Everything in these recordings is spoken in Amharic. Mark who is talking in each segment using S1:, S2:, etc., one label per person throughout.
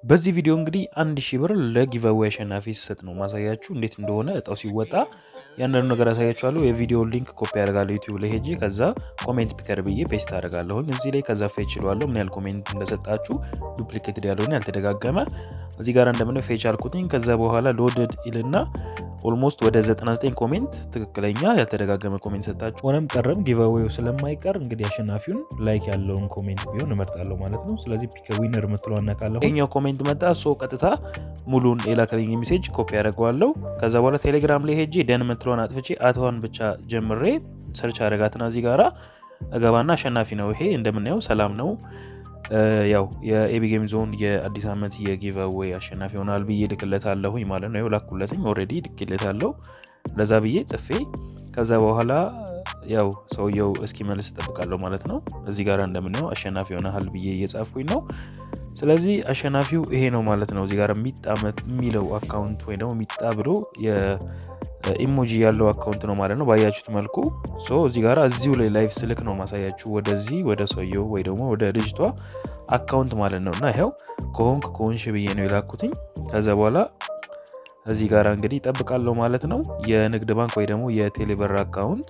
S1: በዚህ ቪዲዮ እንግዲህ አንድ ሺህ ብር ለጊቨዌ አሸናፊ ሲሰጥ ነው ማሳያችሁ እንዴት እንደሆነ እጣው ሲወጣ ያንዳንዱ ነገር ያሳያችኋለሁ። የቪዲዮ ሊንክ ኮፒ ያደርጋለሁ ዩቲዩብ ላይ ሄጄ ከዛ ኮሜንት ፒከር ብዬ ፔስት አደርጋለሁኝ እዚህ ላይ ከዛ ፌች ይለዋለሁ ምን ያህል ኮሜንት እንደሰጣችሁ ዱፕሊኬትድ ያልሆነ ያልተደጋገመ እዚህ ጋር እንደምነው ፌች አልኩትኝ። ከዛ በኋላ ሎድድ ይልና ኦልሞስት ወደ 99 ኮሜንት ትክክለኛ ያልተደጋገመ ኮሜንት ሰጣችሁ። ሆነም ቀረም ጊቨዌው ስለማይቀር እንግዲህ አሸናፊውን ላይክ ያለውን ኮሜንት ቢሆን እመርጣለሁ ማለት ነው። ስለዚህ ፒክ ዊነር የምትለው አነካለሁ። ይሄኛው ኮሜንት መጣ ሶ ቀጥታ ሙሉን የላከልኝ ሜሴጅ ኮፒ ያደርገዋለሁ። ከዛ በኋላ ቴሌግራም ላይ ሄጄ ደን የምትለውን አጥፍቼ አትዋን ብቻ ጀምሬ ሰርች አደረጋትና እዚህ ጋራ እገባና አሸናፊ ነው ይሄ እንደምናየው ሰላም ነው ያው የኤቢ ጌም ዞን የአዲስ ዓመት የጊቨዌይ አሸናፊ ይሆናል ብዬ ልክለታለሁኝ ማለት ነው። ላኩለትኝ ኦልሬዲ ልክለታለሁ ለዛ ብዬ ጽፌ ከዛ በኋላ ያው ሰውየው እስኪመልስ እጠብቃለሁ ማለት ነው። እዚህ ጋር እንደምናየው አሸናፊ ይሆናል ብዬ እየጻፍኩኝ ነው። ስለዚህ አሸናፊው ይሄ ነው ማለት ነው። እዚህ ጋር ሚጣ የሚለው አካውንት ወይ ደግሞ ሚጣ ብሎ ኢሞጂ ያለው አካውንት ነው ማለት ነው። ባያችሁት መልኩ ሶ እዚህ ጋር እዚሁ ላይ ላይቭ ስልክ ነው ማሳያችሁ ወደዚህ ወደ ሰውየው ወይ ደግሞ ወደ ልጅቷ አካውንት ማለት ነው። እና ይኸው ከሆንክ ከሆንሽ ብዬ ነው የላኩትኝ። ከዛ በኋላ እዚህ ጋር እንግዲህ ይጠብቃለሁ ማለት ነው። የንግድ ባንክ ወይ ደግሞ የቴሌብር አካውንት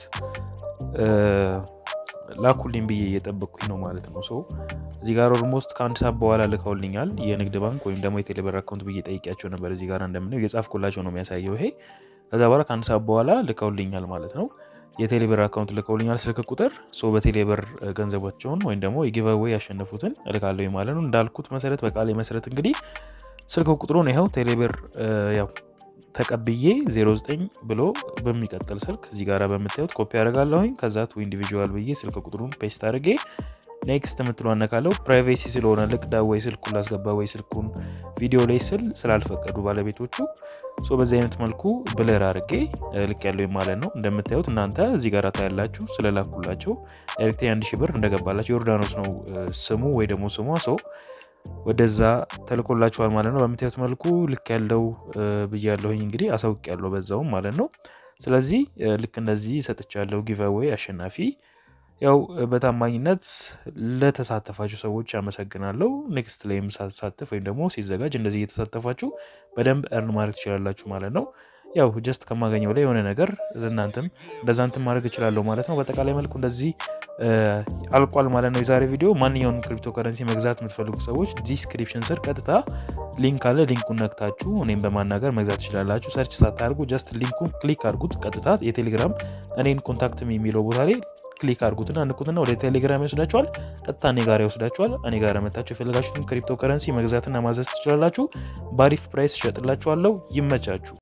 S1: ላኩልኝ ብዬ እየጠበቅኩኝ ነው ማለት ነው። ሶ እዚህ ጋር ኦልሞስት ከአንድ ሰዓት በኋላ ልከውልኛል። የንግድ ባንክ ወይም ደግሞ የቴሌብር አካውንት ብዬ ጠይቂያቸው ነበር። እዚህ ጋር እንደምነው የጻፍኩላቸው ነው የሚያሳየው ይሄ ከዛ በኋላ ከአንድ ሰዓት በኋላ ልከውልኛል ማለት ነው። የቴሌብር አካውንት ልከውልኛል ስልክ ቁጥር ሶ በቴሌብር ገንዘባቸውን ወይም ደግሞ የጊቨዌይ ያሸነፉትን እልካለሁ ማለት ነው። እንዳልኩት መሰረት በቃሌ መሰረት እንግዲህ ስልክ ቁጥሩን ይኸው ቴሌብር ያው ተቀብዬ 09 ብሎ በሚቀጥል ስልክ እዚህ ጋር በምታዩት ኮፒ አደርጋለሁኝ። ከዛ ቱ ኢንዲቪዥዋል ብዬ ስልክ ቁጥሩን ፔስት አድርጌ ኔክስት የምትለው አነካለው። ፕራይቬሲ ስለሆነ ልቅዳ ወይ ስልኩን ላስገባ ወይ ስልኩን ቪዲዮ ላይ ስል ስላልፈቀዱ ባለቤቶቹ ሶ በዚህ አይነት መልኩ ብለር አድርጌ ልክ ያለው ማለት ነው። እንደምታዩት እናንተ እዚህ ጋር ታያላችሁ። ስለላኩላቸው ዳይሬክት አንድ ሺህ ብር እንደገባላቸው ዮርዳኖስ ነው ስሙ ወይ ደግሞ ስሟ ሰው ወደዛ ተልኮላችኋል ማለት ነው። በምታዩት መልኩ ልክ ያለው ብያለሁኝ እንግዲህ አሳውቅ ያለው በዛውም ማለት ነው። ስለዚህ ልክ እንደዚህ ሰጥቻለሁ ጊቨዌይ አሸናፊ ያው በታማኝነት ለተሳተፋችሁ ሰዎች አመሰግናለሁ። ኔክስት ላይ ሳሳተፍ ወይም ደግሞ ሲዘጋጅ እንደዚህ እየተሳተፋችሁ በደንብ እርን ማድረግ ትችላላችሁ ማለት ነው። ያው ጀስት ከማገኘው ላይ የሆነ ነገር እናንተም እንደዛ እንትን ማድረግ እችላለሁ ማለት ነው። በጠቃላይ መልኩ እንደዚህ አልቋል ማለት ነው የዛሬ ቪዲዮ። ማንኛውንም ክሪፕቶ ከረንሲ መግዛት የምትፈልጉ ሰዎች ዲስክሪፕሽን ስር ቀጥታ ሊንክ አለ። ሊንኩን ነክታችሁ እኔም በማናገር መግዛት ትችላላችሁ። ሰርች ሳታደርጉ ጀስት ሊንኩን ክሊክ አድርጉት። ቀጥታ የቴሌግራም እኔን ኮንታክት የሚለው ቦታ ላይ ክሊክ አድርጉትና ንኩትና ወደ ቴሌግራም ይወስዳችኋል። ቀጥታ እኔ ጋር ይወስዳችኋል። እኔ ጋር መታችሁ የፈለጋችሁትን ክሪፕቶ ከረንሲ መግዛትና ማዘዝ ትችላላችሁ። በአሪፍ ፕራይስ እሸጥላችኋለሁ። ይመቻችሁ።